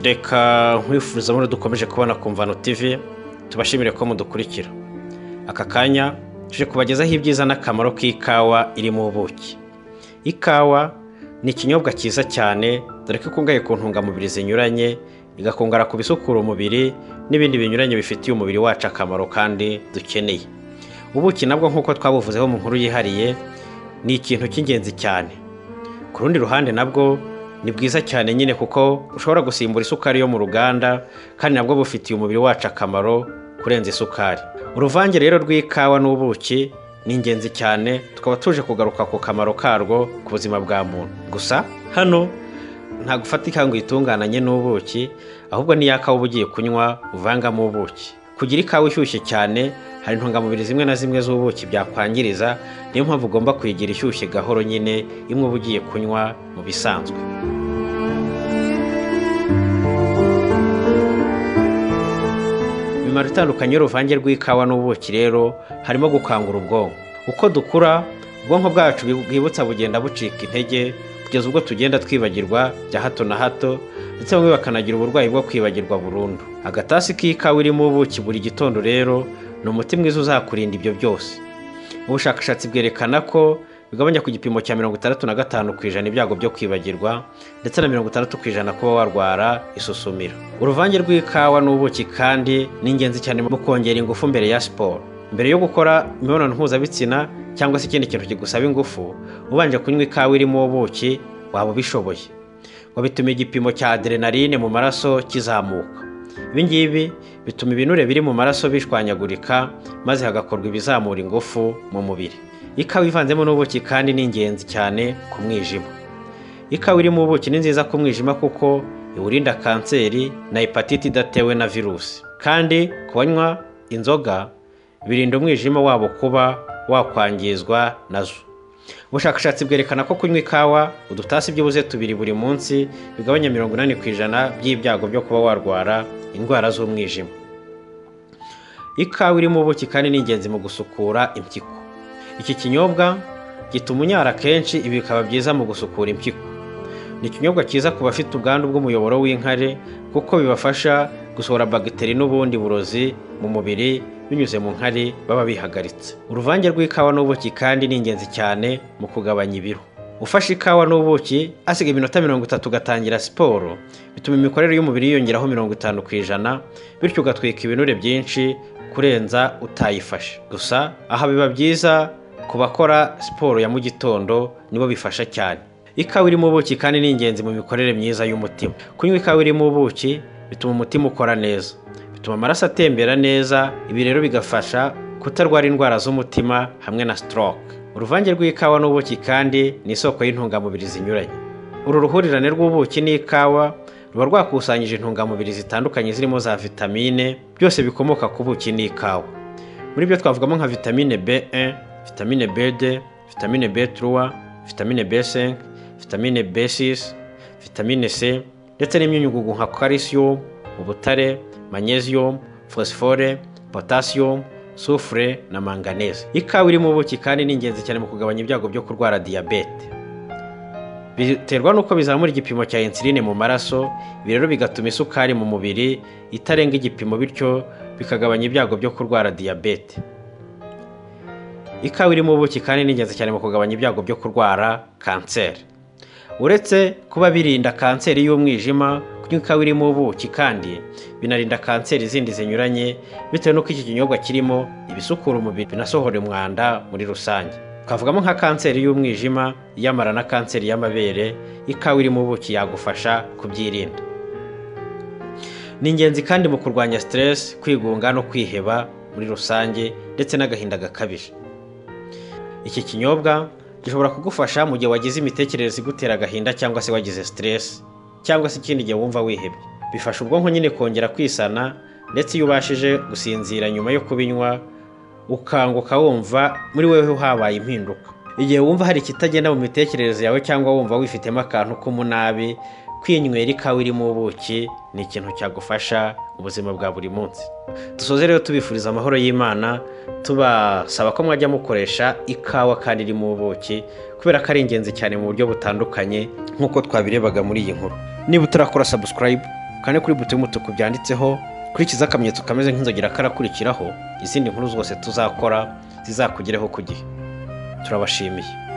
reka nkwifuriza muri dukomeje kubona ku mvano TV tubashimire ko mudukurikira aka kanya tuje kubagezaho ibyiza n'akamaro k'ikawa iri mu buki ikawa ni ikinyobwa cyiza cyane dore ko ikungahaye ku ntungamubiri zinyuranye igakungara ku bisukura umubiri n'ibindi binyuranye bifitiye umubiri wacu akamaro kandi dukeneye ubuki nabwo nk'uko twabuvuzeho mu nkuru yihariye ni ikintu cy'ingenzi cyane ku rundi ruhande nabwo ni bwiza cyane nyine kuko ushobora gusimbura isukari yo mu ruganda kandi nabwo bufitiye umubiri wacu akamaro kurenza isukari uruvange rero rw'ikawa n'ubuki ni ingenzi cyane tukaba tuje kugaruka ku kamaro karwo ku buzima bwa muntu gusa hano nta gufatika ngo uyitunganye n'ubuki ahubwo ni ya kawa uba ugiye kunywa uvangamo ubuki kugira ikawa ishyushye cyane hari intungamubiri zimwe na zimwe z'ubuki byakwangiriza niyo mpamvu ugomba kuyigira ishyushye gahoro nyine imwe uba ugiye kunywa mu bisanzwe imimaro itandukanye y'uruvange rw'ikawa n'ubuki rero harimo gukangura ubwonko uko dukura ubwonko bwacu bwibutsa bugenda bucika intege kugeza ubwo tugenda twibagirwa bya hato na hato ndetse bamwe bakanagira uburwayi bwo kwibagirwa burundu agatasi k'ikawa irimo ubuki buri gitondo rero ni umuti mwiza uzakurinda ibyo byose ubushakashatsi bwerekana ko bigabanya ku gipimo cya mirongo itandatu na gatanu ku ijana ibyago byo kwibagirwa ndetse na mirongo itandatu ku ijana kuba warwara isusumira uruvange rw'ikawa n'ubuki kandi ni ingenzi cyane mu kongera ingufu mbere ya siporo mbere yo gukora imibonano mpuzabitsina cyangwa se ikindi kintu kigusaba ingufu ubanje kunywa ikawa irimo ubuki waba ubishoboye wabituma igipimo cya aderenaline mu maraso kizamuka ibingibi bituma ibinure biri mu maraso bishwanyagurika maze hagakorwa ibizamura ingufu mu mubiri ikawa ivanzemo n'ubuki kandi ni ingenzi cyane ku mwijima ikawa irimo ubuki ni nziza ku mwijima kuko iwurinda kanseri na hepatite idatewe na virusi kandi kubanywa inzoga birinda umwijima wabo kuba wakwangizwa nazo ubushakashatsi bwerekana ko kunywa ikawa udutasi by'ubuze tubiri buri munsi bigabanya mirongo inani ku ijana by'ibyago byo kuba warwara indwara z'umwijima ikawa irimo ubuki kandi ni ingenzi mu gusukura impyiko iki kinyobwa gituma unyara kenshi ibi bikaba byiza mu gusukura impyiko ni ikinyobwa cyiza ku bafite ubwandu bw'umuyoboro w'inkari kuko bibafasha gusohora bagiteri n'ubundi burozi mu mubiri binyuze mu nkari baba bihagaritse uruvange rw'ikawa n'ubuki kandi ni ingenzi cyane mu kugabanya ibiro ufashe ikawa n'ubuki asiga iminota mirongo itatu ugatangira siporo bituma imikorere y'umubiri yiyongeraho mirongo itanu ku ijana bityo ugatwika ibinure byinshi kurenza utayifashe gusa aha biba byiza ku bakora siporo ya mu gitondo nibo bifasha cyane ikawa irimo ubuki kandi ni ingenzi mu mikorere myiza y'umutima kunywa ikawa irimo ubuki bituma umutima ukora neza bituma amaraso atembera neza ibi rero bigafasha kutarwara indwara z'umutima hamwe na stroke uruvange rw'ikawa n'ubuki kandi ni isoko y'intungamubiri zinyuranye uru ruhurirane rw'ubuki n'ikawa ruba rwakusanyije intungamubiri zitandukanye zirimo za vitamine byose bikomoka ku buki n'ikawa muri byo twavugamo nka vitamine B1 vitamine B2, vitamine B3, vitamine B5, vitamine B6, vitamine C ndetse n'imyunyungugu nka calcium, ubutare, magnesium, phosphore, potassium, soufre na manganese. Ikawa irimo ubuki kandi ni ingenzi cyane mu kugabanya ibyago byo kurwara diyabete. Biterwa n'uko bizamura igipimo cya insuline mu maraso, ibi rero bigatuma isukari mu mubiri itarenga igipimo bityo bikagabanya ibyago byo kurwara diyabete. ikawa irimo ubuki kandi ni ingenzi cyane mu kugabanya ibyago byo kurwara kanseri uretse kuba birinda kanseri y'umwijima kunywa ikawa irimo ubuki kandi binarinda kanseri zindi zinyuranye bitewe n'uko iki kinyobwa kirimo ibisukura umubiri binasohora umwanda muri rusange twavugamo nka kanseri y'umwijima iyamara na kanseri y'amabere ikawa irimo ubuki yagufasha kubyirinda ni ingenzi kandi mu kurwanya siteresi kwigunga no kwiheba muri rusange ndetse n'agahinda gakabije iki kinyobwa gishobora kugufasha mu gihe wagize imitekerereze igutera agahinda cyangwa se wagize stress cyangwa se ikindi gihe wumva wihebye bifasha ubwonko nyine kongera kwisana ndetse iyo ubashije gusinzira nyuma yo kubinywa ukanguka wumva muri wewe habaye impinduka igihe wumva hari ikitagenda mu mitekerereze yawe cyangwa wumva wifitemo akantu k'umunabi kwinywera ikawa irimo ubuki ni ikintu cyagufasha ubuzima bwa buri munsi dusoze rero tubifuriza amahoro y'imana tubasaba ko mwajya mukoresha ikawa kandi irimo ubuki kubera ko ari ingenzi cyane mu buryo butandukanye nk'uko twabirebaga muri iyi nkuru niba utarakora sabusikarayibu kane kuri buto y'umutuku byanditseho kurikiza akamenyetso kameze nk'inzogera karakurikiraho izindi nkuru zose tuzakora zizakugereho ku gihe turabashimiye